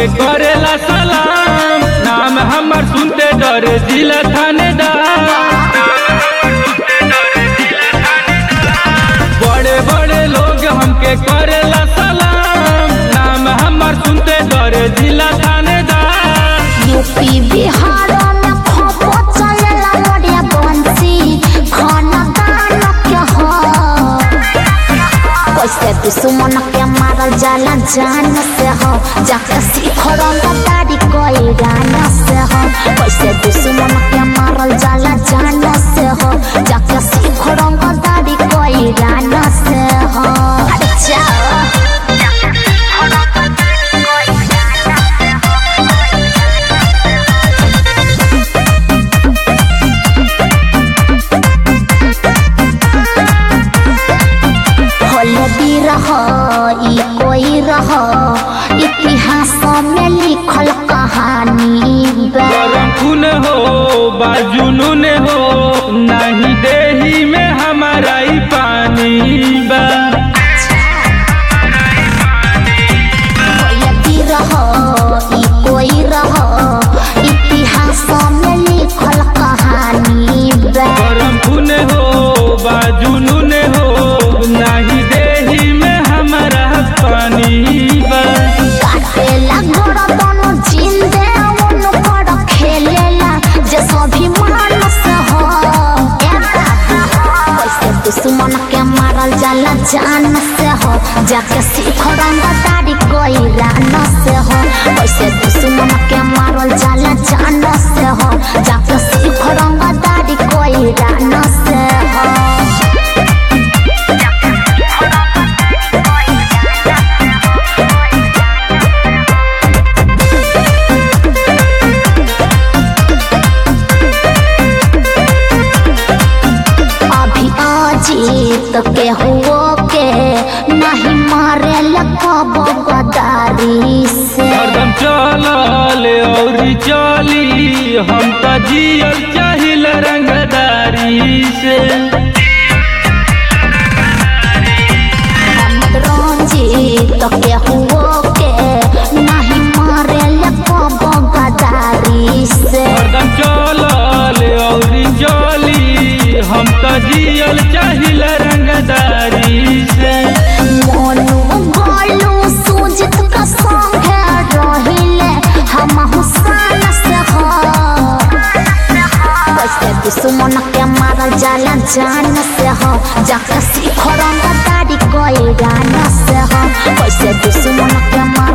हमके करेला सलाम नाम हमर सुनते डर जिला थानेदार बड़े बड़े लोग हमके करेला सलाम नाम हमर सुनते डर जिला थानेदार यूपी बिहार में खपो चलेला मोरिया बंसी खाना दान के हो कैसे दुश्मन के मारल जाला जान से हो जाके सीख रंग दाढ़ी कोई गान से हो कैसे दुश्मन के मारल जाला जान से हो जाके सीख रंग दाढ़ी कोई गान से हो अच्छा होलदी रह ई कोई रह इतिहास में लिखल कहानी बा गरम खून हो बाजुनून हो नहीं देही में हमारा ही पानी बा होलदी रह ई कोई रह इतिहास में लिखल कहानी बा गरम खून हो बाजुनून हो नहीं देही में हमारा पानी बा काटेला गोड़ दोनों जिंदे उन पर खेलेला जे सभी मानस हो कैसे दुश्मन के मारल जाला जान से हो जाके सीख रंग दाढ़ी कोई रान से हो कैसे दुश्मन के मारल जाला जान से हो जाके सीख रंग दाढ़ी कोई रान से हो अभी अजीत के हुओ के नहीं मारे लगब गदारी से हरदम चलल और चली हम तो जियल चाहिल रंगदारी से हम रंजीत के हुओ के नहीं मारे लगब गदारी से हरदम चलल और चली हम तो जियल चाहिल रंगदारी से मोनू गोलू सुजित का संग रहिले हम हुसान से हो कैसे दुश्मन के मारल जाला जान से हो जाके सीख रंग दाढ़ी कोई गान से हो कैसे दुश्मन के मारल